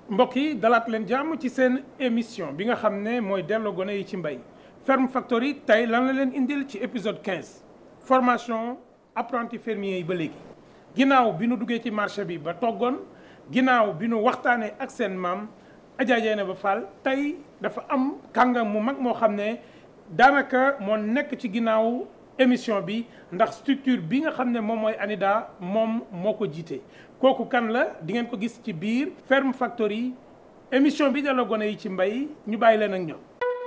mbokk yi dalaat leen jàmm ci seen émission bi nga xam ne mooy delloo gone yi ci mbay Ferme Factory tey lan la leen indil ci épisode 15 formation apprenti fermier yi ba léegi ginnaaw bi nu duggee ci marché bi ba toggoon ginnaaw bi nu waxtaanee ak seen maam Adja Dieynaba Fall tey dafa am kàngam mu mag moo xam ne daanaka moo nekk ci ginnaaw émission bi ndax structure bi nga xam ne moom mooy ANIDA moom moo ko jiite kooku kan la di ngeen ko gis ci biir Ferme Factory émission bi delloo gone yi ci mbay ñu bàyyi leen ak ñoom.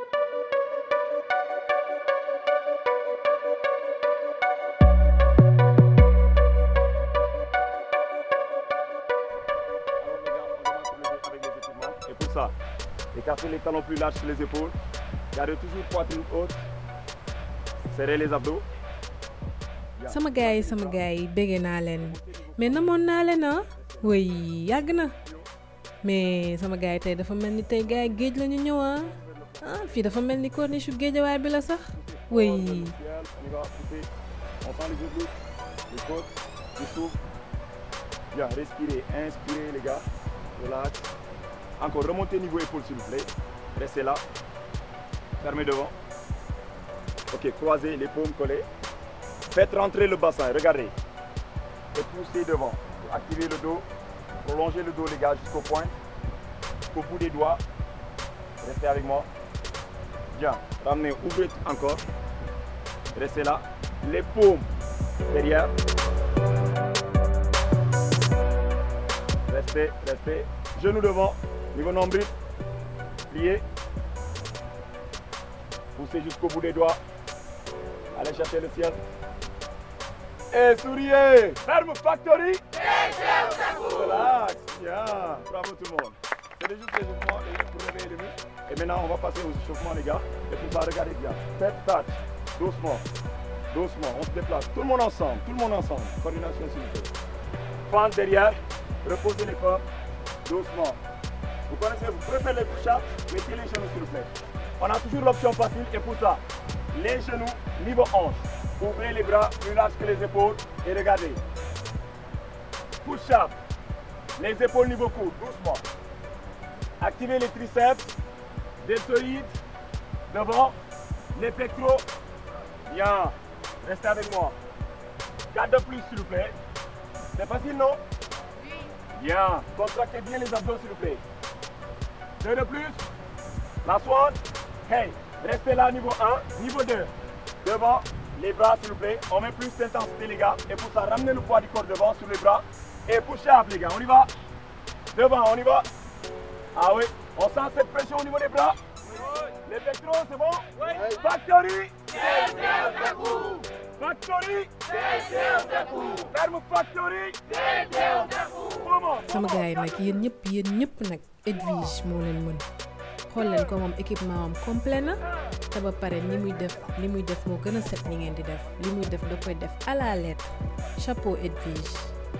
Et pour ça, écartez les talons plus larges sur les épaules. Gardez toujours poitrine haute. Serrez les abdos. sama gars yi sama gars yi bége naa leen mais namoon naa leen ah way yàgg na mais sama gars yi tey dafa mel ni tey gars yi géej la ñu ñëw ah ah fii dafa mel ni corniche su géejawaay bi la sax way On y va, poussez. On sent les obliques, les côtes, les souffles. Bien, respirez, inspirez les gars. Relax. Encore, remontez niveau épaule s'il vous plaît. Restez là. Fermez devant. Ok, croisez les paumes collées. Faites rentrer le bassin, regardez. Et poussez devant. Activez le dos. Prolongez le dos les gars jusqu'au point. Jusqu'au bout des doigts. Restez avec moi. Bien. Ramenez, ouvrez encore. Restez là. Les paumes derrière. Restez, restez. Genoux devant. Niveau nombril. Pliez. Poussez jusqu'au bout des doigts. Allez chercher le ciel. Et souriez. Ferme Factory. Relax. Bien. Bravo tout le monde. C'est des juste des échauffements les- pour réveiller les muscles. Et maintenant, on va passer aux échauffements, les gars. Et puis, bah, regardez bien. Tête, touch. Doucement. Doucement. On se déplace. Tout le monde ensemble. Tout le monde ensemble. Coordination, s'il vous plaît. Fente derrière. Reposez les corps. Doucement. Vous connaissez, vous préférez les push-ups, mettez les genoux s'il vous plaît. On a toujours l'option facile et pour ça, les genoux niveau hanche. Ouvrez les bras plus larges que les épaules et regardez. Push-up. Les épaules niveau coude, doucement. Activez les triceps, deltoïdes, devant, les pectoraux. Bien. Restez avec moi. 4 de plus s'il vous plaît. C'est facile, non Bien. Contractez bien les abdos s'il vous plaît. Deux de plus. La swan. Hey. Restez là niveau 1. Niveau 2. Devant. Les bras s'il vous plaît. On met plus d'intensité les gars. Et pour ça, ramenez le poids du corps devant sur les bras. Et push up les gars. On y va. Devant, on y va. Ah oui. On sent cette pression au niveau des bras. Les pectoraux, c'est bon Factory Factory Ferme Factory Comment sama gars yi nag yéen ñëpp yéen ñëpp nag Edwige moo leen mën xool leen ko moom équipement am complet na te ba pare ni muy def li muy def moo gën a set ni ngeen di def li muy def da koy def à la lettre chapeau Edwige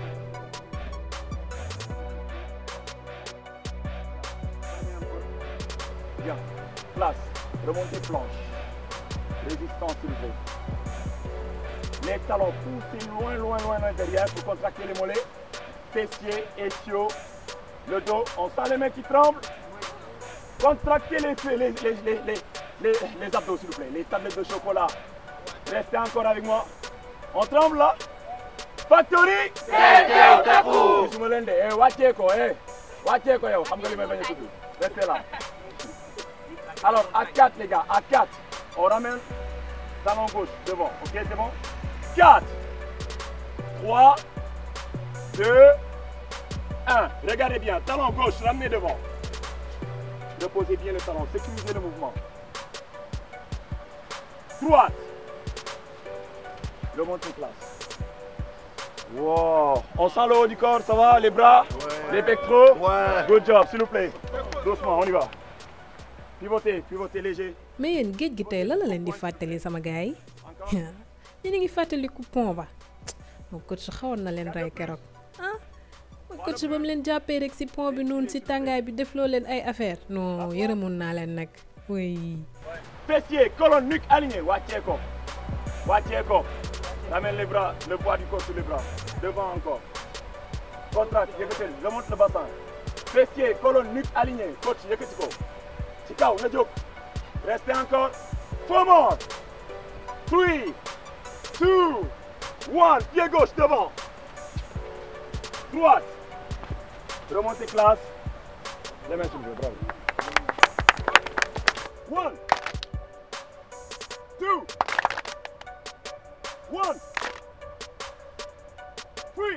Bien. Place. Remontez planche. Résistance s'il vous plaît. Les talons poussez loin, loin, loin, loin derrière pour contracter les mollets. Fessiers, ischio, le dos. On sent les mains qui tremblent. Contractez les, les, les, les, les, les, les abdos s'il vous plaît. Les tablettes de chocolat. Restez encore avec moi. On tremble là. Factory. gisuma leen de eh wàccee ko eh wàccee ko yow xam nga li may bañ a tudd restez là. Alors, à 4, les gars, à 4. On ramène talon gauche devant. Ok, c'est bon 4, 3, 2, 1. Regardez bien, talon gauche, ramenez devant. Reposez bien le talon, sécurisez le mouvement. Droite. Remontez place. Wow. On sent le haut du corps, ça va Les bras Les pectoraux Ouais. Good job, s'il vous plaît. Doucement, on y va. Pivotez, pivotez léger. mais yéen géej gi tey lan la leen di fàttali sama gars yi yéen a ngi fàttaliku pont ba moom coach xawoon na leen rey keroog ah coach ba mu leen jàppee rek si pont bi noonu si tàngaay bi defloo leen ay affaire non yërëmoon naa leen nag oui Fessiers, colonne, nuque alignée. Wacheko. Wacheko. Ramène les bras, le poids du corps sur les bras. Devant encore. Contracte, yëkkatil, remonte le bassin. fessier colonne nuque aligné coach yëkkati ko ci kaw na jóg restez encore faux mort three two one pied gauche devant droite remontez classe les mains sur le dos bravo one two one three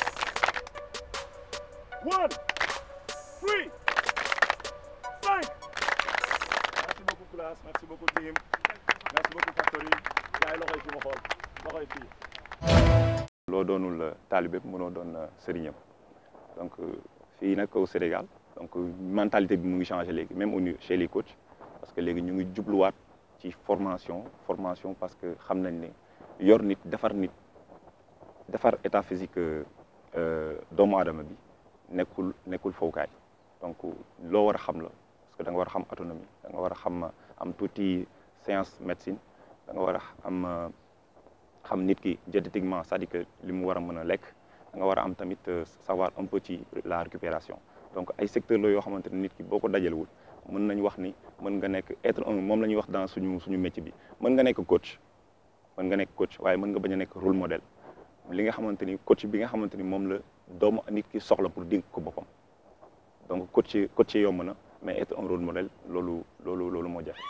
one three cinq merci beaucoup classe merci beaucoup team merci beaucoup factory yaay loxoy fi ma xool loxoy fii loo doonul taalibe mënoo doon sëriñam donc fii nag au Sénégal donc mentalité bi mu ngi changé léegi même au niveau chez les coachs parce que léegi ñu ngi jubluwaat ci formation formation parce que xam nañ ne yor nit defar nit defar état physique doomu aadama bi nekkul nekkul fowkaay donc loo war a xam la parce que da nga war a xam autonomie da nga war a xam am tuuti science médecine da nga war a am xam nit ki diététiquement c'est-à-dire que li mu war a mën a lekk da nga war a am tamit savoir un peu ci la récupération donc ay secteurs la yoo xamante ne nit ki boo ko dajalewul mën nañu wax ni mën nga nekk être un moom la ñuy wax dans suñu suñu métier bi mën nga nekk coach mën nga nekk coach waaye mën nga bañ a nekk rôle modèle li nga xamante ni coach bi nga xamante ni moom la doomu nit ki soxla pour dénk ko boppam donc coach coach yomb na mais être un rôle modèle loolu loolu loolu moo jafe.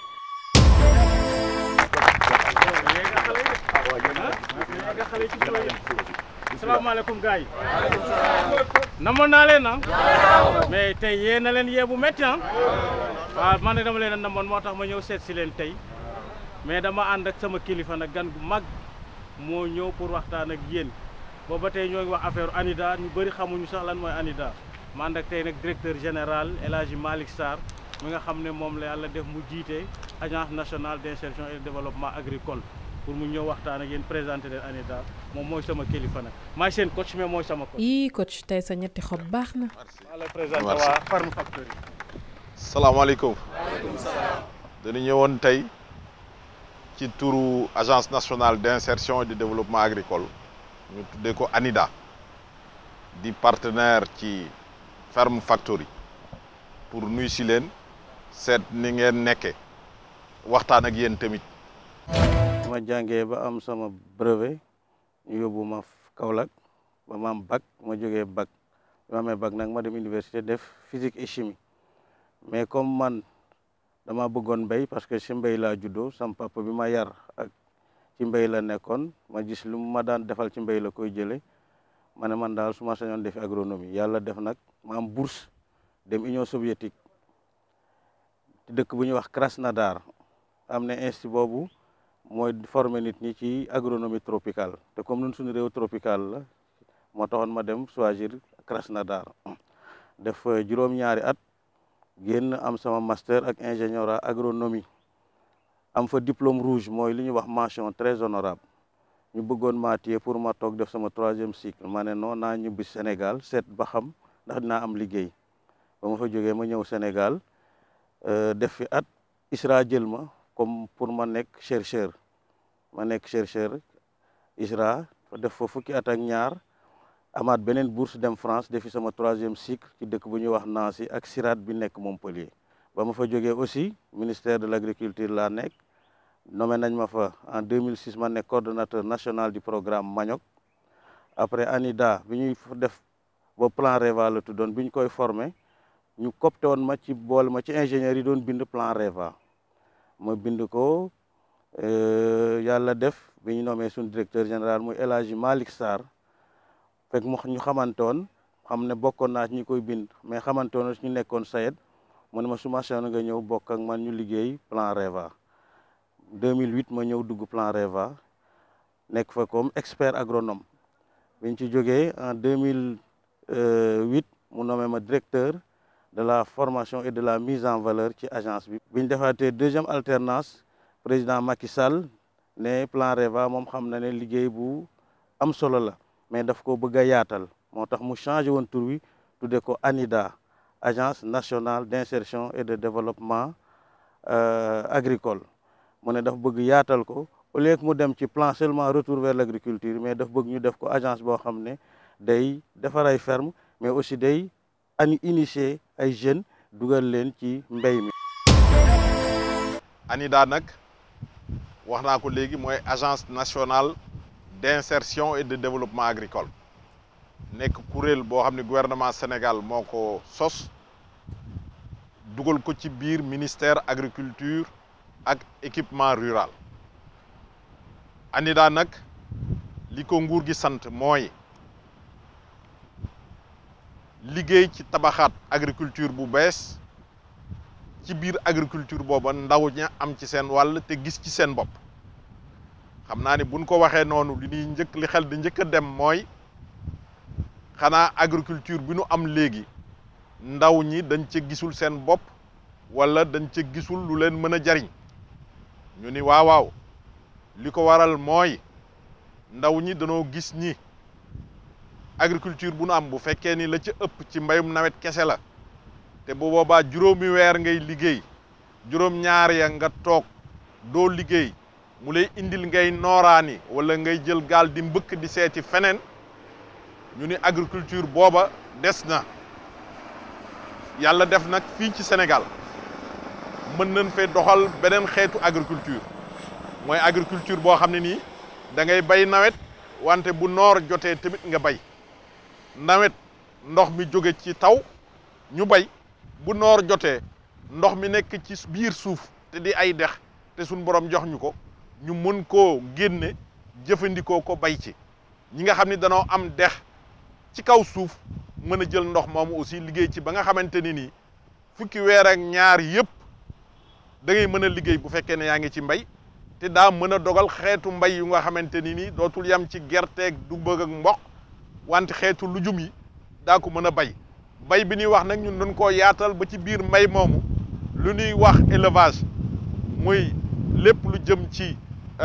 salaamaaleykum gars yi namoon naa leen ah mais tey yee na leen yee bu métti ah waaw man nag dama leen a namoon moo tax ma ñëw seet si leen tey mais dama ànd ak sama kilifa nag gan gu mag moo ñëw pour waxtaan ak yéen booba tey ñoo ngi wax affaire ANIDA ñu bëri xamuñu sax lan mooy ANIDA ma ànd ak tey nag directeur général El Hadji Malick Sarr mi nga xam ne moom la yàlla def mu jiite agence nationale d'insertion et de développement agricole pour mu ñëw waxtaan ak yéen présenté leen ANIDA moom mooy sama kilifa nag maay seen coach mais mooy sama coach. yii coach tey sa ñetti xob baax na. maa la présenté waa Farm Factory. salaamaaleykum. dañu ñëwoon tey ci turu agence nationale d'insertion et de développement agricole ñu tuddee ko ANIDA di partenaire ci Farm Factory pour nuy si leen seet ni ngeen nekkee waxtaan ak yéen tamit. ma jàngee ba am sama brevet ñu yóbbu ma Kaolack ba ma am bac ma jógee bac bi ma amee bac nag ma dem université def physique et chimie mais comme man dama bëggoon mbéy parce que ci mbéy laa juddoo sam papa bi ma yar ak ci mbéy la nekkoon ma gis lu ma daan defal ci mbéy la koy jëlee ma ne man daal su ma sañoon defi agronomie yàlla def nag ma am bourse dem Union soviétique ci dëkk bu ñuy wax Krasnodar am na institut boobu mooy former nit ñi ci agronomie tropicale te comme nun suñu réew tropical la moo taxoon ma dem choisir Krasnodar def juróom-ñaari at génn am sama master ak ingénieur en agronomie am fa diplôme rouge mooy li ñuy wax mention très honorable ñu bëggoon maa téye pour ma toog def sama troisième cycle ma ne non naa ñibbi Sénégal seet ba xam ndax dinaa am liggéey ba ma fa jógee ma ñëw Sénégal def fi at ISRA jël ma comme pour ma nekk chercheur ma nekk chercheur ISRA fa def fa fukki at ak ñaar amaat beneen bourse dem France defi sama troisième cycle ci dëkk bu ñuy wax Nancy ak SIRAD bi nekk Montpellier ba ma fa jógee aussi ministère de l'agriculture laa nekk nommé nañ ma fa en 2006 ma nekk coordonnateur national du programme Manioc après ANIDA bi ñuy def ba plan REVA la tuddoon bi ñu koy formé ñu copté woon ma ci boole ma ci ingénieurs yi doon bind plan REVA ma bind ko yàlla def bi ñu nommé suñu directeur général muy El Hadji Malick Sarr fekk mu ñu xamante woon xam ne bokkoon naa ci ñi koy bind mais xamante woon ñu nekkoon SAED mu ne ma su ma soxla nga ñëw bokk ak man ñu liggéey plan REVA 2008 ma ñëw dugg plan REVA nekk fa comme expert agronome bi ñu ci jógee en 2008 mu nommé ma directeur de la formation et de la mise en valeur ci agence bi. bi ñu defaatee deuxième alternance président Macky Sall ne plan REVA moom xam na ne liggéey bu am solo la mais daf ko bëgg a yaatal moo tax mu changé woon tur wi tuddee ko ANIDA agence nationale d'insertion et de développement agricole mu ne daf bëgg yaatal ko au lieu que mu dem ci plan seulement retour vers l'agriculture mais daf bëgg ñu def ko agence boo xam ne day defar ay ferme mais aussi day ani initier ay jeunes dugal leen ci mbéy mi. ANIDA nag wax naa ko léegi mooy agence nationale d'insertion et de développement agricole nekk kuréel boo xam ne gouvernement Sénégal moo ko sos dugal ko ci biir ministère agriculture ak équipement rural ANIDA nag li ko nguur gi sant mooy liggéey ci tabaxaat agriculture bu bees ci biir agriculture booba ndaw ña am ci seen wàll te gis ci seen bopp xam naa ni buñ ko waxee noonu li ñuy njëkk li xel di njëkk a dem mooy xanaa agriculture bi nu am léegi ndaw ñi dañ ca gisul seen bopp wala dañ ca gisul lu leen mën a jariñ ñu ni waaw waaw li ko waral mooy ndaw ñi danoo gis ñi agriculture bu nu am bu fekkee ni la ca ëpp ci mbayum nawet kese la te bu boobaa juróomi weer ngay liggéey juróom ñaar ya nga toog doo liggéey mu lay indil ngay nooraani wala ngay jël gaal di mbëkk di seeti feneen ñu ni agriculture booba des na yàlla def nag fii ci Sénégal mën nañ fee doxal beneen xeetu agriculture mooy agriculture boo xam ne nii da ngay bay nawet wante bu noor jotee tamit nga bay nawet ndox mi jóge ci taw ñu bay bu noor jotee ndox mi nekk ci biir suuf te di ay dex te suñ borom jox ñu ko ñu mën koo génne jëfandikoo ko bay ci ñi nga xam ni danoo am dex ci kaw suuf mën a jël ndox moomu aussi liggéey ci ba nga xamante ni nii fukki weer ak ñaar yëpp da ngay mën a liggéey bu fekkee ne yaa ngi ci mbay te daa mën a dogal xeetu mbay yu nga xamante ni nii dootul yam ci gerteeg dugub ak mboq wante xeetu lujum yi daa ko mën a bay bay bi ñuy wax nag ñun dañ koo yaatal ba ci biir mbay moomu lu ñuy wax élevage muy lépp lu jëm ci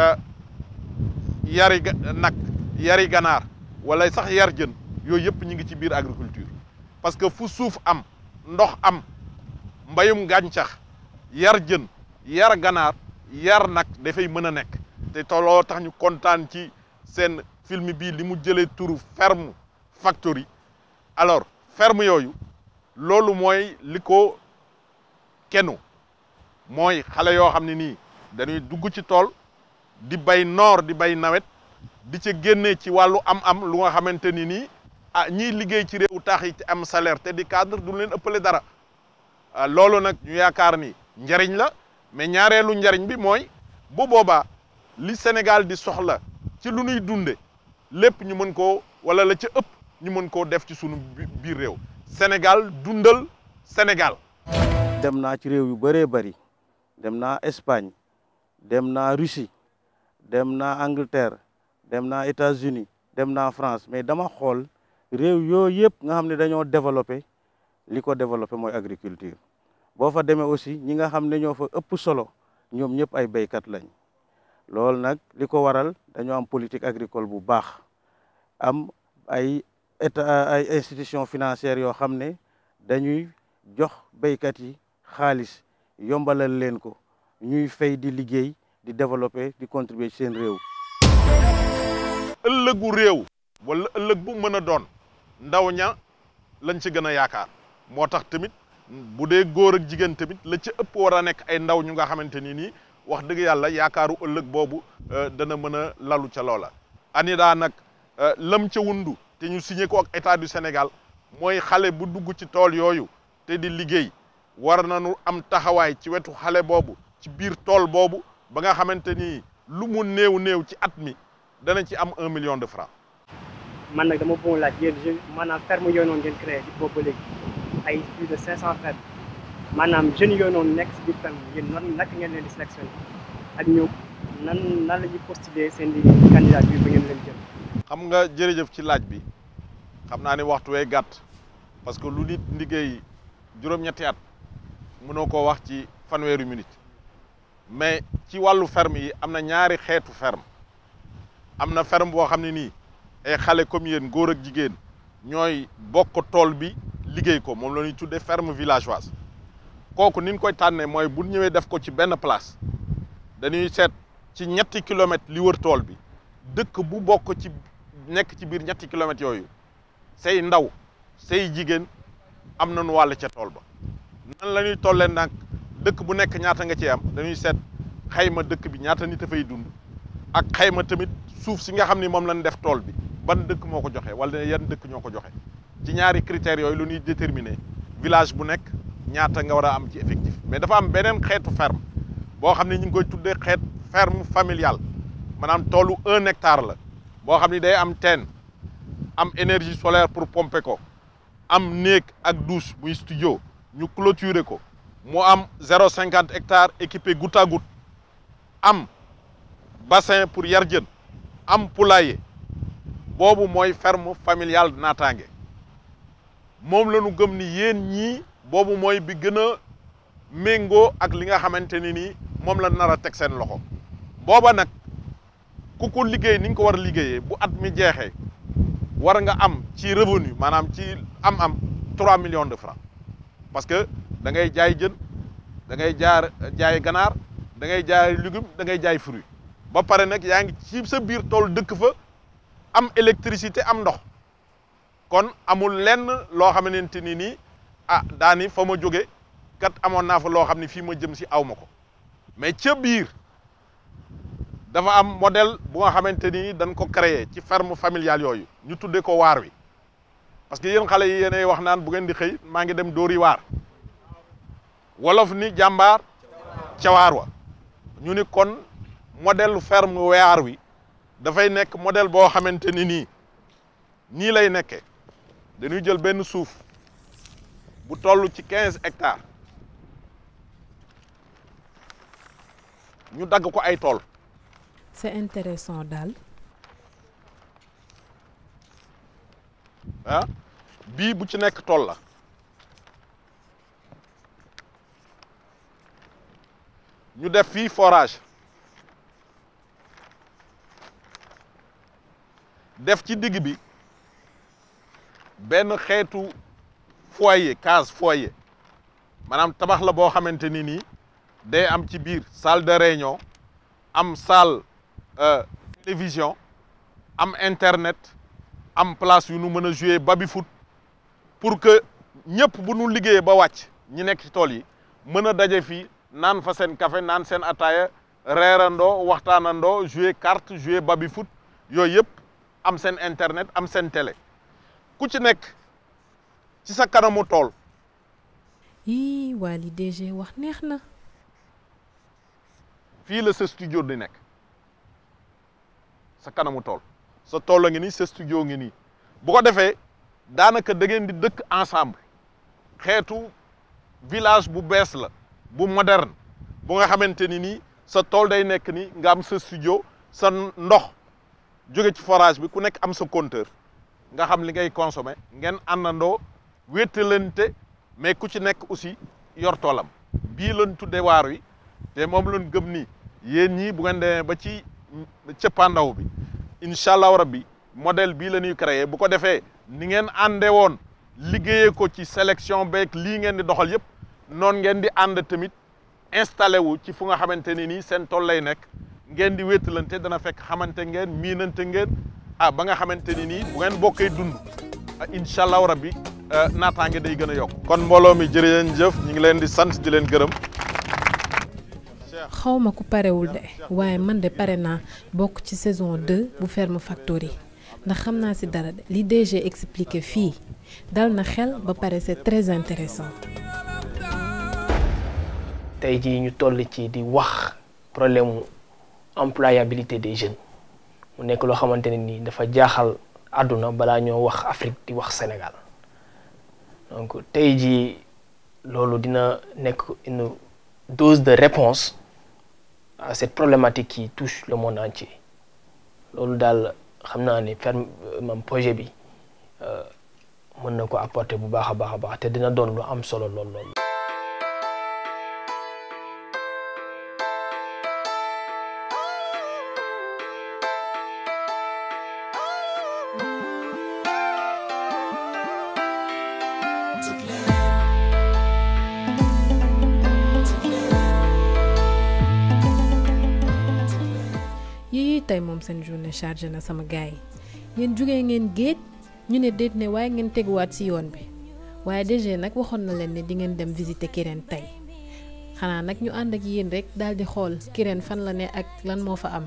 yari nag yari ganaar wala sax yar jën yooyu yëpp ñu ngi ci biir agriculture parce que fu suuf am ndox am mbayum gàncax yar jën yar ganaar yar nag dafay mën a nekk te tolloo tax ñu kontaan ci seen film bii li mu jëlee turu ferme factory alors ferme yooyu loolu mooy li ko kenu mooy xale yoo xam ne nii dañuy dugg ci tool di bay noor di bay nawet di ca génnee ci wàllu am-am lu nga xamante ni nii ah ñiy liggéey ci réewu taax yi te am salaire te di cadre du leen ëppale dara loolu nag ñu yaakaar ni njariñ la mais ñaareelu njariñ bi mooy bu boobaa li Sénégal di soxla ci lu nuy dunde lépp ñu mën koo wala la ca ëpp ñu mën koo def ci sunu biir réew Sénégal dundal Sénégal. dem naa ci réew yu bëree bëri dem naa Espagne dem naa Russie dem naa Angleterre dem naa États-Unis dem naa France mais dama xool réew yooyu yëpp nga xam ne dañoo développé li ko développé mooy agriculture boo fa demee aussi ñi nga xam ne ñoo fa ëpp solo ñoom ñëpp ay béykat lañ loolu nag li ko waral dañoo am politique agricole bu baax am ay état ay institution financières yoo xam ne dañuy jox béykat yi xaalis yombalal leen ko ñuy fay di liggéey di développer di contribuer ci seen réew. ëllëgu réew wala ëllëg bu mën a doon ndaw ña lañ ci gën a yaakaar moo tax tamit bu dee góor ak jigéen tamit la ci ëpp war a nekk ay ndaw ñu nga xamante ni nii wax dëgg yàlla yaakaaru ëllëg boobu dana mën a lalu ca loola. ANIDA nag lam ca wundu te ñu signé ko ak état du Sénégal mooy xale bu dugg ci tool yooyu te di liggéey war nañu am taxawaay ci wetu xale boobu ci biir tool boobu ba nga xamante ni lu mu néew néew ci at mi dana ci am un million de francs. man nag dama bëggoon laaj yéen jeunes maanaam ferme yooyu noonu ngeen créé ci boobu ba léegi ay plus de 500 fermes maanaam jeunes yooyu noonu nekk si biir ferme yéen nan naka ngeen leen di sélectionné ak ñoom nan nan la ñuy postuler seen di candidature ba ngeen leen jël. xam nga jërëjëf ci laaj bi xam naa ne waxtu wee gàtt parce que lu nit liggéey juróom-ñetti at mënoo koo wax ci fanweeri minute mais ci wàllu ferme yi am na ñaari xeetu ferme am na ferme boo xam ne nii ay xale comme yéen góor ak jigéen ñooy bokk tool bi liggéey ko moom la ñuy tuddee ferme villageoise kooku ni ñu koy tànnee mooy bu ñëwee def ko ci benn place dañuy seet ci ñetti kilomètres li wër tool bi dëkk bu bokk ci nekk ci biir ñetti kilomètres yooyu say ndaw say jigéen am nañu wàll ca tool ba nan la ñuy tollee nag dëkk bu nekk ñaata nga ci am dañuy seet xayma dëkk bi ñaata nit a fay dund ak xayma tamit suuf si nga xam ni moom lañ def tool bi ban dëkk moo ko joxe wala yan dëkk ñoo ko joxe ci ñaari critères yooyu lu ñuy déterminer village bu nekk ñaata nga war a am ci effectif mais dafa am beneen xeetu ferme boo xam ne ñu ngi koy tuddee xeet ferme familiale maanaam toolu un hectare la boo xam ni day am teen am énergie solaire pour pomper ko am néeg ak douche muy studio ñu clôturer ko mu am zéro cinquante hectares équipé goutte à goutte am bassin pour yar jën am poulailler boobu mooy ferme familiale naataange moom la ñu gëm ni yéen ñii boobu mooy bi gën a méngoo ak li nga xamante ni nii moom la nar a teg seen loxo booba nag ku ko liggéey ni nga ko war a liggéeyee bu at mi jeexee war nga am ci revenu maanaam ci am-am 3 millions de francs parce que da ngay jaay jën da ngay jaar jaay ganaar da ngay jaay légume da ngay jaay fruit ba pare nag yaa ngi ci sa biir tool dëkk fa am électricité am ndox kon amul lenn loo xamante ni nii ah daani fa ma jóge kat amoon naa fa loo xam ne fii ma jëm si aw ma ko mais ca biir dafa am modèle bu nga xamante ni dañ ko créer ci ferme familiale yooyu ñu tuddee ko waar wi parce que yéen xale yi yéenay wax naan bu ngeen di xëy maa ngi dem dóori waar wolof ni jàmbaar ca waar wa ñu ni kon modèle ferme waar wi dafay nekk modèle boo xamante ni nii nii lay nekkee dañuy jël benn suuf bu toll ci quinze hectares ñu dagg ko ay tool c'est intéressant daal ah bii bu ci nekk tool la ñu def fii forage def ci digg bi benn xeetu foyer case foyer maanaam tabax la boo xamante ni nii day am ci biir salle de réunion am salle télévision am internet am place yu nu mën a jouer baby foot pour que ñëpp bu nu liggéeyee ba wàcc ñi nekk ci tool yi mën a daje fii naan fa seen café naan seen ataaya reerandoo waxtaanandoo jouer carte jouer baby foot yooyu yëpp am seen internet am seen télé ku ci nekk ci sa kanamu tool yii waa li DG wax neex na fii la sa studio di nekk sa kanamu tool sa tool la ngi nii sa studio ngi nii bu ko defee daanaka da ngeen di dëkk ensemble xeetu village bu bees la bu moderne bu nga xamante ni nii sa tool day nekk ni nga am sa studio sa ndox jóge ci forage bi ku nekk am sa compteur nga xam li ngay consommer ngeen àndandoo wéttalante mais ku ci nekk aussi yor toolam bii lañ tudde waar wi te moom lañ gëm ni yéen ñii bu ngeen demee ba ci cëppaandaw bi incha allahu rabbi modèle bii la ñuy créer bu ko defee ni ngeen ànde woon liggéeyee ko ci sélection beeg lii ngeen di doxal yëpp noonu ngeen di ànd tamit installé wu ci fu nga xamante ni nii seen tool lay nekk ngeen di wéttalante dana fekk xamante ngeen miinante ngeen ah ba nga xamante ni nii bu ngeen bokkee dund incha allahu rabbi naataange day gën a yokk kon mbooloo mi jërëjëf ñu ngi leen di sant di leen gërëm. xawma ku parewul de waaye man de pare naa bokk ci saison 2 bu Ferme Factory ndax xam naa ci dara de li DG expliqué fii dal na xel ba pare c'est très intéressant tey jii ñu toll ci di wax problème mu employabilité des jeunes mu nekk loo xamante ne nii dafa jaaxal àdduna balaa ñoo wax Afrique di wax Sénégal donc tey jii loolu dina nekk une dose de réponse à cette problématique qui touche le monde entier loolu daal xam naa ni ferme mam projet bi mën na ko apporter bu baax a baax a baax te dina doon lu am solo lool lool. yii tey moom seen journée chargé na sama gars yi yéen jugee ngeen géej ñu ne déet ne waaye ngeen teguwaat ci yoon bi waaye DG nag waxoon na leen ne di ngeen dem visiter Kirène tey xanaa nag ñu ànd ak yéen rek daal di xool Kirène fan la ne ak lan moo fa am.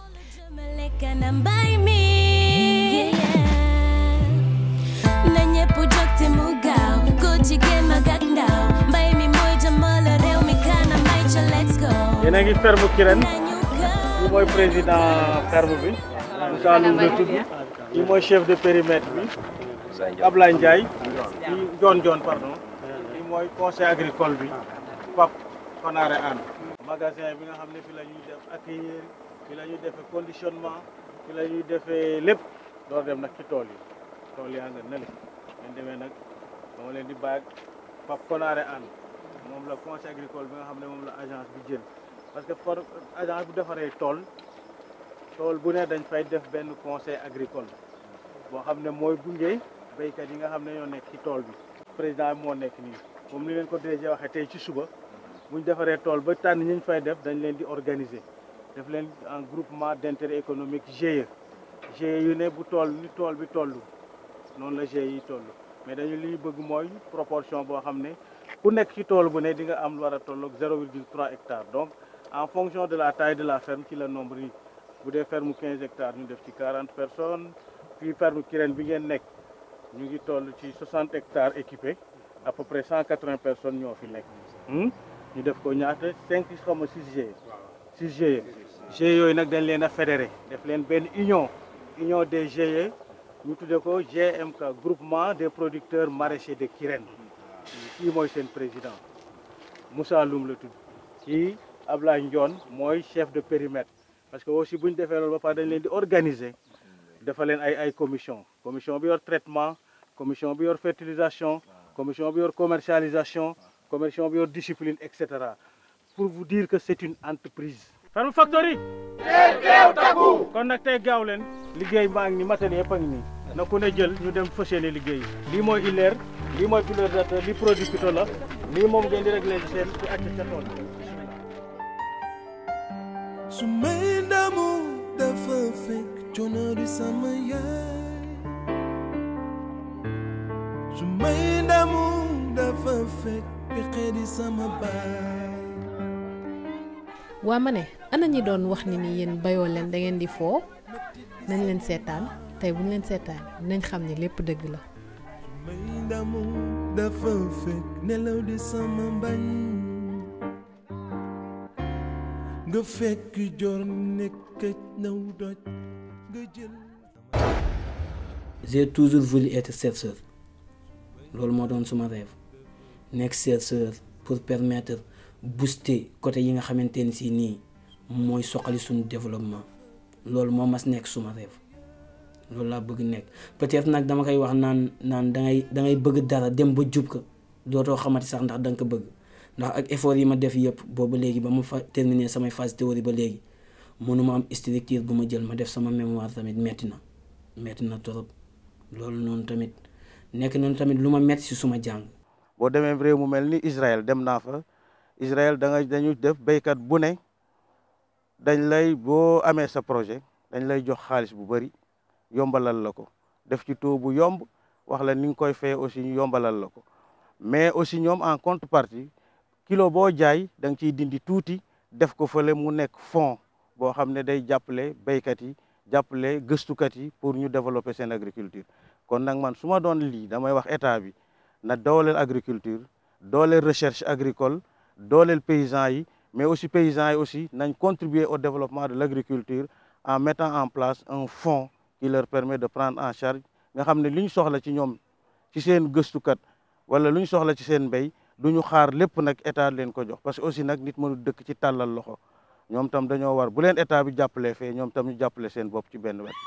na ñépp jóg te mu gaaw góor jigéen mag ak ndaw mbay mi mooy jëmale réew mi kanam may ca let's go yéen a ngi ferme Kirène nañu gaaw kii mooy président ferme bi Moussa Loum la tudd kii mooy chef de périmètre bi Ablaye Ndiaye kii John John pardon kii mooy conseil agricole bi Pape Konaré Anne magasin bi nga xam ne fi la ñuy def accueillir fi la ñuy defee conditionnement fi la ñuy defee lépp door dem nag ci tool yi tool yaa nga nële leen demee nag dama leen di bàyyi Pape Konaré Anne moom la conseil agricole bi nga xam ne moom la agence bi jël parce que for agence bu defaree tool tool bu ne dañ fay def benn conseil agricole boo xam ne mooy gunge béykat yi nga xam ne ñoo nekk ci tool bi président bi moo nekk nii moom ni leen ko déjà waxee tey ci suba bu ñu defaree tool ba tànn ñi ñu fay def dañ leen di organiser def leen en groupement d'intérêt économique GIE GIE yu ne bu tool ni tool bi toll noonu la GIE yi toll mais dañu li ñu bëgg mooy proportion boo xam ne ku nekk ci tool bu ne di nga am lu war a tolloog 0,3 hectares donc en fonction de la taille de la ferme ci la nombre yi bu dee ferme 15 hectares ñu def ci 40 personnes puis ferme Kirène bi ngeen nekk ñu ngi toll ci 60 hectares équipés à peu près 180 personnes ñoo fi nekk ñu def ko ñaata 5 xaw ma 6 GIE 6 GIE GIE yooyu nag dañ leen a fédéré def leen benn union union des GIE ñu tuddee ko GMK groupement des producteurs maraîchers de Kirène kii mooy seen président Moussa Loum la tudd kii Ablaye Ndione mooy chef de périmètre parce que aussi bu ñu defee loolu ba pare dañ leen di organiser dafa leen ay ay commission commission bi yor traitement commission bi yor fertilisation commission bi yor commercialisation commission bi yor discipline et cetera pour vous dire que c'est une entreprise. Ferme Factory. kon nag tey gaaw leen liggéey baa ngi ni matériel yëpp a ngi nii na ku ne jël ñu dem fas yéene liggéey lii mooy ileer lii mooy pulvérisateur lii produit phyto la lii moom ngeen di réglé seen ci acc ca tool su may ndamu dafa fekk coono di sama yaay su may ndamu dafa fekk pexe di sama baay waa ma ne ana ñi doon wax ni ni yéen bayoo leen da ngeen di foo nañ leen seetaan tey bu ñu leen seetaan dinañ xam ne lépp dëgg la. may ndamu dafa fekk nelaw di sama mbañ nga fekk jor nekk naw doj nga jël j'ai toujours voulu être chercheur loolu moo doon suma rêve nekk chercheur pour permettre booster côté yi nga xamante ni si nii mooy soxali suñu développement loolu moo mas nekk suma rêve loolu laa bëgg nekk peut-être nag dama koy wax naan naan dangay dangay bëgg dara dem ba jub ko dootoo xamati sax ndax danga ko bëgg ndax ak effort yi ma def yëpp boobu léegi ba ma fa terminer samay phase théorie ba léegi mënuma am structure bu ma jël ma def sama mémoire tamit metti na metti na trop loolu noonu tamit nekk noonu tamit lu ma metti si suma jàng boo demee réew mu mel ni Israël dem naa fa Israël da nga dañu def béykat bu ne dañ lay boo amee sa projet dañ lay jox xaalis bu bëri yombalal la ko def ci taux bu yomb wax la ni nga koy fay aussi ñu yombalal la ko mais aussi ñoom en contrepartie kilo boo jaay da nga ciy dindi tuuti def ko fële mu nekk fond boo xam ne day jàppale béykat yi jàppale gëstukat yi pour ñu développer seen agriculture kon nag man su ma doon lii damay wax état bi na dooleel agriculture dooleel recherche agricole dooleel paysans yi mais aussi paysans yi aussi nañ contribuer au développement de l'agriculture en mettant en place un fonds qui leur permet de prendre en charge nga xam ne li ñu soxla ci ñoom ci seen gëstukat wala lu ñu soxla ci seen mbéy du ñu xaar lépp nag état leen ko jox parce que aussi nag nit mënu dëkk ci tàllal loxo ñoom tam dañoo war bu leen état bi jàppalee fee ñoom tam ñu jàppale seen bopp ci benn wet.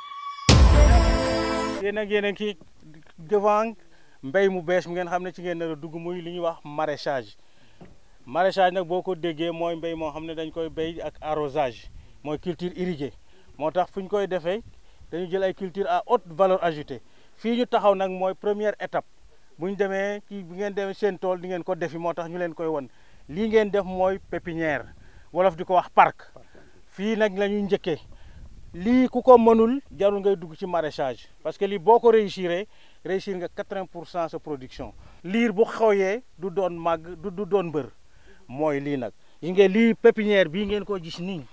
yéen ak yéen a ngi devant mbéy mu bees mi ngeen xam ne ci ngeen nar a dugg muy li ñuy wax maraîchage maraîchage nag boo ko déggee mooy mbéy moo xam ne dañ koy béy ak arrosage mooy culture irriguée moo tax fu ñu koy defee dañu jël ay culture à haute valeur ajoutée fii ñu taxaw nag mooy première étape bu ñu demee kii bi ngeen demee seen tool di ngeen ko defi moo tax ñu leen koy won lii ngeen def mooy pépinière wolof di ko wax parc fii nag la ñuy njëkkee lii ku ko mënul jarul ngay dugg ci maraîchage parce que lii boo ko réussir réussir nga 80 pour cent sa production liir bu xawee du doon màgg du du doon mbër mooy lii nag yi ngeen lii pépinière bii ngeen ko gis nii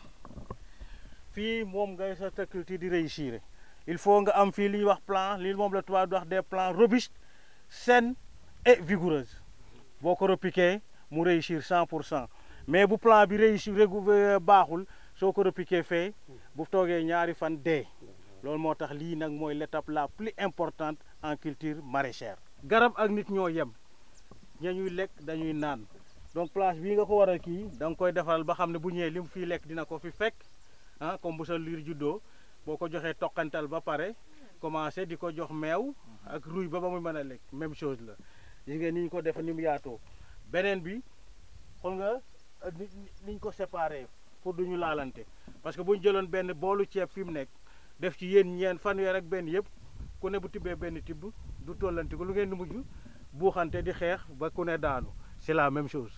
fii moom ngay sa culture di réussir il faut nga am fii li ñuy wax plan lii moom la tubaab di wax des plants robustes saines et vigoureuses boo ko repiqué mu réussir 100 pour cent mais bu plan bi réussir régu baaxul soo ko repiqué fee bu toogee ñaari fan dee loolu moo tax lii nag mooy l'étape la plus importante en culture maraîchère. garab ak nit ñoo yem ña ñuy lekk dañuy naan donc place bii nga ko war a kii da nga koy defaral ba xam ne bu ñëwee li mu fii lekk dina ko fi fekk ah comme bu sa liir juddoo boo ko joxee toqantal ba pare commencé di ko jox meew ak ruy ba ba muy mën a lekk même chose la gis nga ni ñu ko def ni mu yaatoo beneen bi xool nga ni niñ ko séparé pour du ñu laalante parce que bu ñu jëloon benn boolu ceeb fi mu nekk def ci yéen ñeen fanweer ak benn yëpp ku ne bu tibbee benn tibb du tollanti ko lu ngeen di mujj buuxante di xeex ba ku ne daanu c'est la même chose.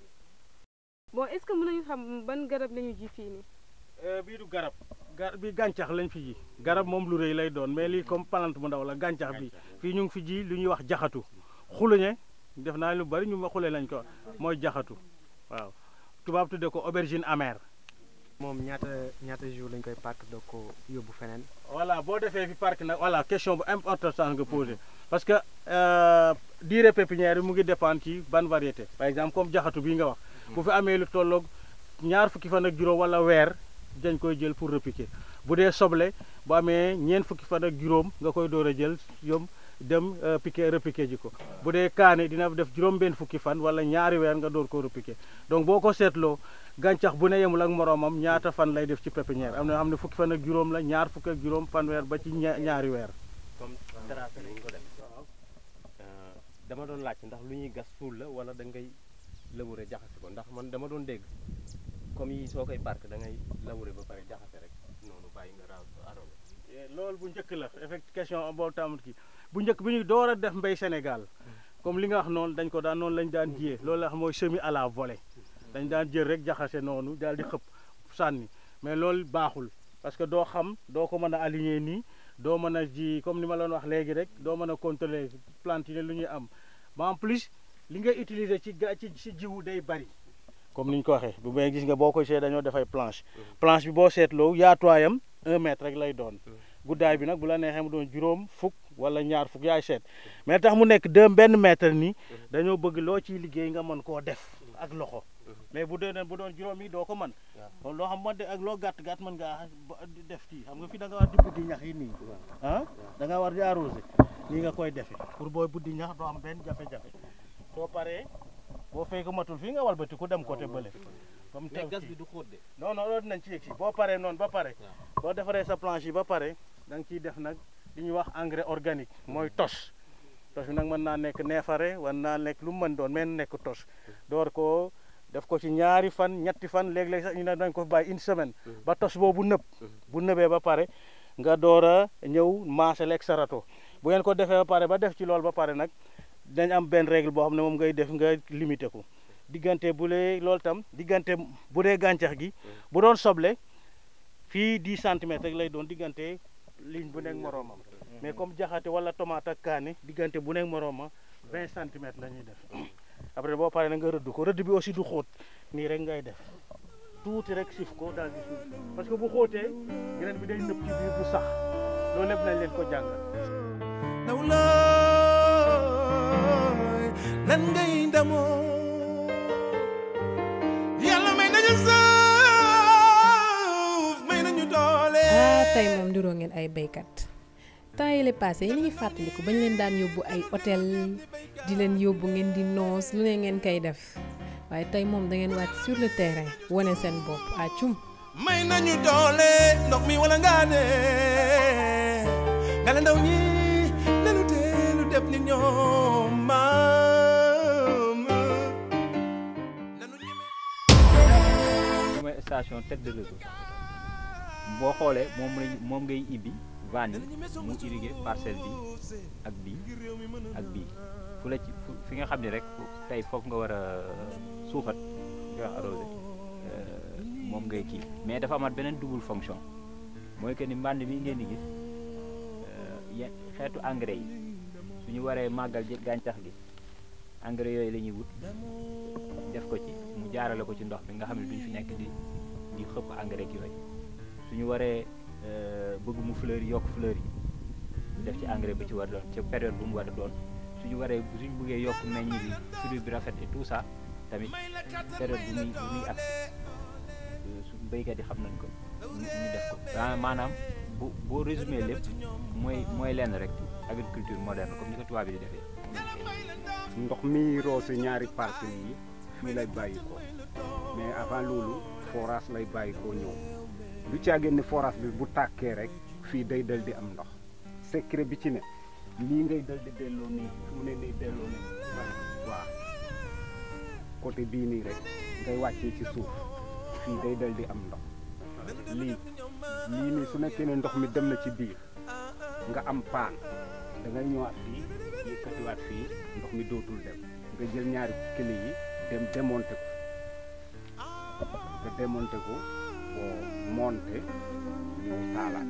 bon est-ce que mën nañu xam ban garab la ñu ji fii nii. bii du garab gar bi gàncax lañ fi ji garab moom lu rëy lay doon mais lii comme plante bu ndaw la gàncax bi fii ñu ngi fi ji lu ñuy wax jaxatu xuluñe def naa lu bari ñu ma xule lañ ko mooy jaxatu waaw tubaab tudde ko aubergine amère. moom ñaata ñaata jour lañ koy parc doo ko yóbbu feneen. voilà boo defee fi parc nag voilà question bu importante nga posé parce que durée pépinière bi mu ngi dépendre ci ban variété par exemple comme jaxatu bii nga wax bu fi amee lu tolloog ñaar fukki fan ak juróom wala weer dañ koy jël pour repiquer bu dee soble bu amee ñeent fukki fan ak juróom nga koy door a jël yom dem piquer repiquer ji ko bu dee kaane dina def juróom benn fukki fan wala ñaari weer nga door ko repiquer donc boo ko seetloo gàncax bu ne yemul ak moroomam ñaata fan lay def ci pépinière am na xam ne fukki fan ak juróom la ñaar fukki ak juróom fanweer ba ci ñaari weer. comme tracé lañ ko def dama doon laaj ndax lu ñuy gas suul la wala da ngay labouré jaxase ko ndax man dama doon dégg comme yi soo koy parc da ngay labouré ba pare jaxase rek noonu bàyyi nga raaw arrosé. loolu bu njëkk la effect question boo tamit kii bu njëkk bi ñu door a def mbéy Sénégal comme li nga wax noonu dañ ko daan noonu lañ daan jiyee loolu la wax mooy semis à la volée dañ daan jël rek jaxase noonu daal di xëpp sànni mais loolu baaxul parce que doo xam doo ko mën a aligner nii doo mën a ji comme ni ma leen wax léegi rek doo mën a contrôler plante yi lu ñuy am ba en plus li nga utiliser ci ga ci ci jiwu day bari comme ni ñu ko waxee bu may gis nga boo ko see dañoo dafay planche planche bi boo seetloo yaatuwaayam un mètre rek lay doon guddaay bi nag bu la neexee mu doon juróom fukk wala ñaar fukk yaay seet mais tax mu nekk deux benn mètre nii dañoo bëgg loo ciy liggéey nga mën koo def ak loxo mais bu dee bu doon juróom yi doo ko mën kon loo xam man ak loo gàtt gàtt mën ngaa def kii xam nga fi da nga war di buddi ñax yi nii ah da nga war di arrosé nii nga koy defee pour booy buddi ñax doo am benn jafe-jafe soo paree boo fay ko matul fii nga walbati ku dem côté bële comme mais gas bi du xóot de. non non loolu dinañ ci yegg si boo paree noonu ba pare boo defaree sa planche yi ba pare da nga ciy def nag li ñuy wax engrais organique mooy tos tos bi nag mën naa nekk neefare war naa nekk lu mu mën doon mais nekk tos door ko def ko ci ñaari fan ñetti fan léeg-léeg sax ñu ne dañ ko bàyyi une semaine ba tos boobu nëb bu nëbee ba pare nga door a ñëw maasale ak sa râteau bu ngeen ko defee ba pare ba def ci loolu ba pare nag dañ am benn règle boo xam ne moom ngay def nga limité ko diggante bu lee loolu tam diggante bu dee gàncax gi bu doon soble fii 10 centimètres rek lay doon diggante ligne bu nekk moroomam mais comme jaxate wala tomate ak kaane diggante bu nekk moroomam 20 centimètres la ñuy def après boo paree na nga rëdd ko rëdd bi aussi du xóot nii rek ngay def tuuti rek sif ko daal di suuf parce que bu xóotee graine bi day nëb ci biir du sax loolu lépp nañ leen ko jàngal naw looy lan ngay ndamoo yàlla may nañu suuf may nañu doole ah tey moom ndiroo ngeen ay béykat temps yële passé yi ngi fàttaliku bañ leen daan yóbbu ay hôtel di leen yóbbu ngeen di noos lu ne ngeen koy def waaye tey moom da ngeen wàcc sur le terrain wane seen bopp à cum may nañu doole ndox mi wala ngaa ne nga la ndaw ñi nanu teelu def ni ñoom maam mooy station tête de réseau boo xoolee moom lañ moom ngay ibbi vanne yi mu irrigué parcelle bi ak bii ak bii fu la ci fu fi nga xam ne rek tey foofu nga war a suuxat nga wax arrosé moom ngay kii mais dafa amaat beneen double fonction mooy que ni mbànd mi ngeen di gis ye xeetu engrais yi suñu waree màggal ji gàncax gi engrais yooyu la ñuy wut def ko ci mu jaarale ko ci ndox bi nga xam ne duñ fi nekk di di xëpp engrais ak yooyu suñu waree bëgg mu fleur yokk fleur yi ñu def ci engrais bi ci war doon ci période bu mu war a doon suñu waree suñu bëggee yokk meññ bi fruit bi rafet et tout ça tamit période bu muy bu muy ak su béykat yi xam nañ ko ñu ñu def ko maanaam bu boo résumé lépp mooy mooy lenn rek agriculture moderne comme ni ko tubaab bi di defee ndox mi roose ñaari parcelles yi fii lay bàyyi ko mais avant loolu forage lay bàyyi ko ñëw lu caagéen ne forage bi bu tàkkee rek fii day dal di am ndox secret bi ci ne lii ngay dal di delloo nii fu mu ne nii delloo nii waaw côté bii nii rek ngay wàccee ci suuf fii day dal di am ndox lii lii nii su nekkee ne ndox mi dem na ci biir nga am paan da ngay ñëwaat fii yëkkatiwaat fii ndox mi dootul dem nga jël ñaari kële yi dem démonté ko nga démonté ko boo monté ñëw taalaat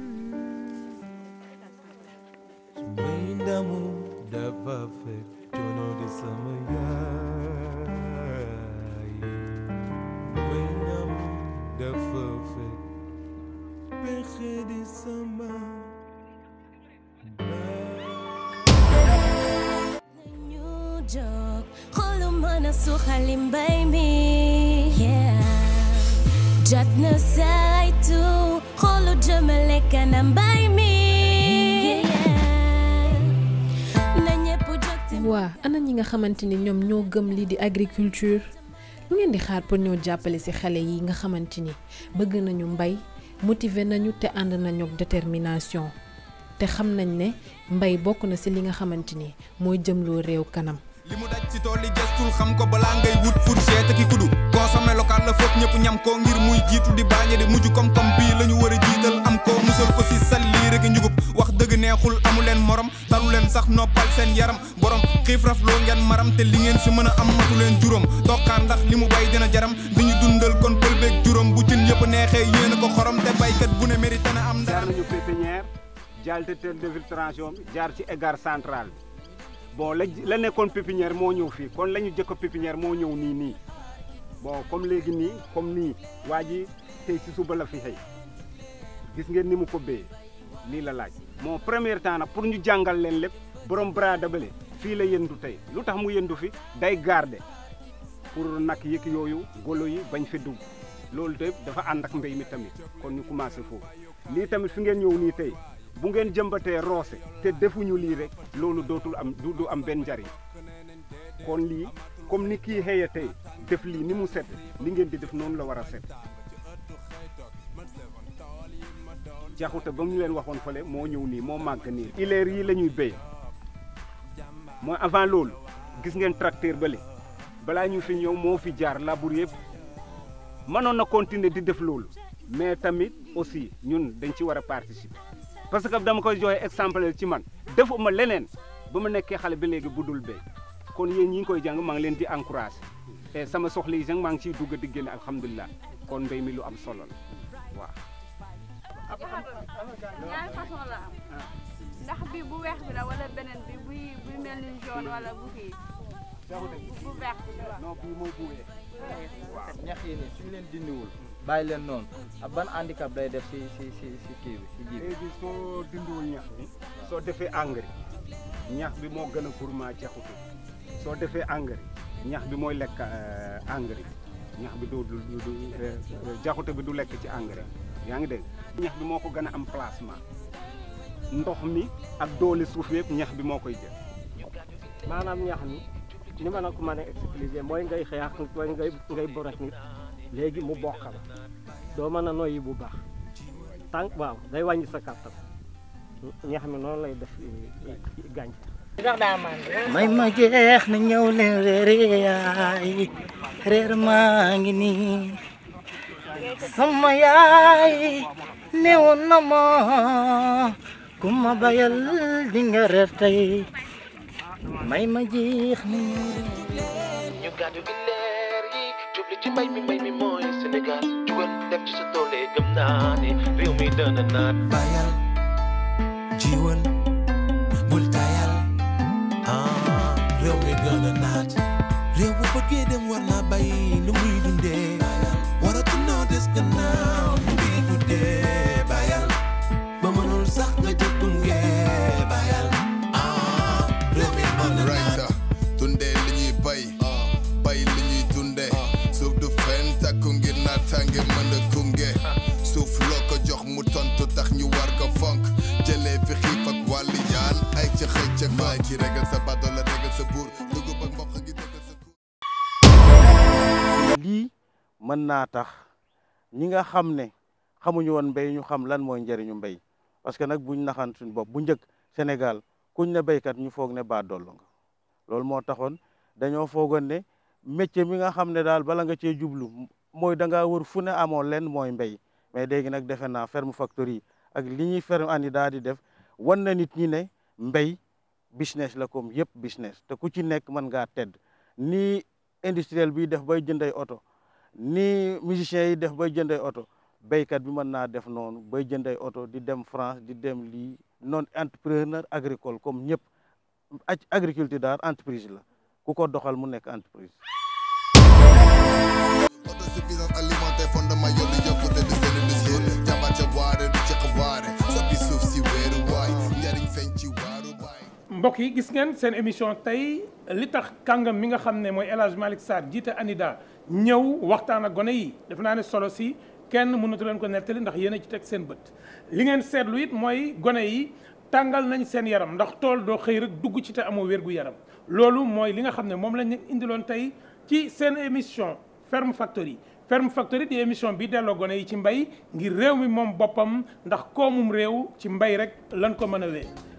may ndamu dafa fekk coono di sama yaay may ndamu dafa fekk pexe di sama ñu jóg xoolu mën a suxali mbay mi yeah jot na saytu xoolu jëmale kanam mbay mi na ñëpp jóg te waa ana ñi nga xamante ni ñoom ñoo gëm lii di agriculture lu ngeen di xaar pour ñoo jàppale ci xale yi nga xamante ni bëgg nañu mbay motiver nañu te ànd nañu ak détermination te xam nañ ne mbay bokk na ci li nga xamante ni mooy jëmloo réew kanam li mu daj ci tool yi gestul xam ko balaa ngay wut fourchette ki kudu consommé local la foog ñëpp ñam ko ngir muy jiitu di baañe di mujj kom-kom bii la ñu war a jiital am ko musal ko si salli rek njugub wax dëgg neexul amu leen morom talu leen sax noppal seen yaram borom xiif raf loo ngeen maram te li ngeen si mën a am matu leen juróom tokkaan ndax li mu bay dina jaram di ñu dundal kon pël beeg juróom bu cin yëpp neexee yéen a ko xorom te baykat bu ne mérite na am jaar nañu pépinière jaar te tel de filtration bi jaar ci égare central bi bon la la nekkoon pépinière moo ñëw fii kon la ñu jëkk pépinière moo ñëw nii nii bon comme léegi nii comme nii waa ji tey ci suba la fi xëy gis ngeen ni mu ko béyee lii la laaj mon premier temps nag pour ñu jàngal leen lépp borom bras dabale fii la yëndu tey lu tax mu yëndu fi day garde pour nag yëg yooyu golo yi bañ fi dugg loolu te dafa ànd ak mbéy mi tamit kon ñu commencé foofu lii tamit fi ngeen ñëw nii tey bu ngeen jëmbatee roose te defuñu lii rek loolu dootul am du du am benn njariñ kon lii comme ni kii xëye tey def lii ni mu set li ngeen di def noonu la war a set jaxute ba mu leen waxoon fële moo ñëw nii moo màgg nii ileer yi la ñuy béy mooy avant loolu gis ngeen tracteur bële balaa ñu fi ñëw moo fi jaar labour yëpp mënoon na continuer di def loolu mais tamit aussi ñun dañ ci war a participer parce que dama koy joxe exemple ci man defuma leneen ba ma nekkee xale ba léegi budul béy kon yéen ñi ngi koy jàng maa ngi leen di encouragé et sama soxla yi jàng maa ngi ciy dugg di génne alhamdulilah kon mbéy mi lu am solo la waaw. ñaari façon la am ndax bi bu weex bi la wala beneen bi buy buy mel ni jaune wala bu kii bu vert bi waaw. non bii mooy bu weex. ñax yi nii suñu leen dindiwul bàyyi leen noonu ak ban handicap day def si si si si kii bi si ji bi léegi soo dindiwul ñax bi soo defee engrais ñax bi moo gën a gourmand jaxutu soo defee engrais ñax bi mooy lekk engrais ñax bi du du du jaxute bi du lekk ci engrais yaa ngi dégg ñax bi moo ko gën a am placement ndox mi ak doole suuf yëpp ñax bi moo koy jël maanaam ñax mi ni ma la ko mën a expliquer mooy ngay xeex mooy ngay ngay borek nit léegi mu bokk la doo mën a noyyi bu baax tànk waaw day wàññi sa kàttan ñax mi noonu lay def gàncax may ma jeex na ñëw leen reere yaay reer maa ngi nii sama yaay newoon na ma ku ma bayal di nga reer tey may ma jeex na ñëw leen ñu gàddu gi leer yi jubli ci mbay mi mbay mi mooy Sénégal jugal def ci sa doole gëm naa ne réew mi dana naat bayal jiwal bul tayal gën a naat réew bu bëggee dem war naa bàyyi lu muy dundee waratu noo des gannaaw lu muy dundee bàyyal ba mënul sax nga jot gunge bàyyal ah réew mi mën na right dundee li ñuy bay bay li ñuy dundee suuf du fen takku ngir naataange mën a gunge suuf loo ko jox mu tontu tax ñu war ko fonk jëlee fi xiif ak wàllu yaan ay ca xëy ca baay ki regal sa badola la regal sa buur dugub ak mboq gi dëggal sa lii mën naa tax ñi nga xam ne xamuñu woon mbéy ñu xam lan mooy njëriñu mbéy parce que nag buñ naxan suñ bopp bu njëkk Sénégal kuñ ne béykat ñu foog ne baa dollu nga loolu moo taxoon dañoo foogoon ne métier mi nga xam ne daal bala nga cee jublu mooy da ngaa wër fu ne amoo leen mooy mbéy mais léegi nag defe naa ferme factory ak li ñuy ferme ani daal di def wan na nit ñi ne mbéy business la comme yëpp business te ku ci nekk mën ngaa tedd ni industriel bi def bay jënday oto ni musiciens yi def bay jënday oto béykat bi mën naa def noonu bay jënday oto di dem France di dem lii non entrepreneur agricole comme ñëpp agriculture daal entreprise la ku ko doxal mu nekk entreprise autosuffisance alimentaire fondement yollu yokkute di seen discours jàmbaar ca waare du ci xawaare soppi suuf si weeru waay njariñ feeñ ci waaru baay mbokk yi gis ngeen seen émission tey li tax kàngam mi nga xam ne mooy El Hadj Malick Sarr jiite ANIDA ñëw waxtaan ak gone yi def naa ne solo si kenn mënatu leen ko nettali ndax yéen a ci teg seen bët li ngeen seetlu it mooy gone yi tàngal nañ seen yaram ndax tool doo xëy rek dugg ci te amoo wérgu yaram loolu mooy li nga xam ne moom lañ leen indiloon tey ci seen émission Ferme Factory Ferme Factory di émission bi delloo gone yi ci mbay ngir réew mi moom boppam ndax koomum réew ci mbay rek lan ko mën a wee